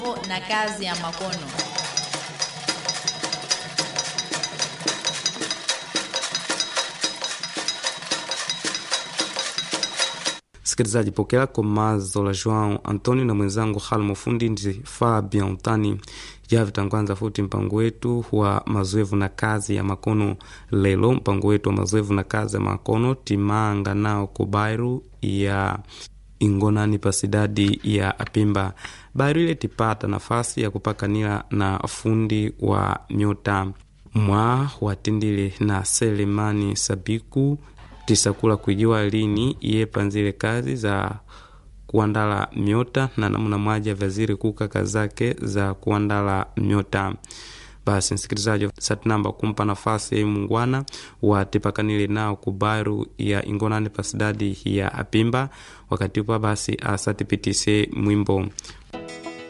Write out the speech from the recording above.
na kazi ya makono. Msikilizaji, pokea komazo la Joao Antonio na mwenzangu Halmo Fundi ndi Fabian Tani javitangwanza futi mpango wetu wa mazoevu na kazi ya makono. Lelo mpango wetu wa mazoevu na kazi ya makono timanga nao kubairu ya ingonani pasidadi ya apimba bairu ile tipata nafasi ya kupakanila na fundi wa nyota mwa watindile na Selemani Sabiku tisakula kuijiwa lini iye panzile kazi za kuandala myota na namuna mwaja vaziri kukaka zake za kuandala myota. Basi msikilizaji, satinamba kumpa nafasi ya mungwana watipakanile nao kubaru ya ingonani pasidadi ya apimba wakati upa basi asatipitise mwimbo